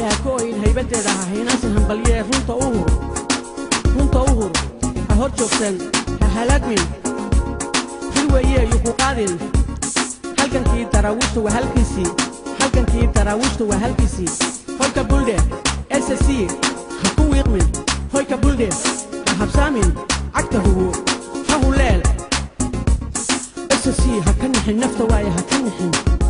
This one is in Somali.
ha ka oyin haybadeeda ha haynaasin hambalye runta u hur runta u hur ha hor joogsan ha halaagmin hil weeye yuu ku qaadin halgankii daraawiishtu waa halkiisii halgankii daraawiishtu waa halkiisii hoyka buldhe ssc ha ku wiiqmin hoyka buldhe ha habsaamin cagta hugo ha huleel ssc ha ka nixin nafta waaye ha ka nixin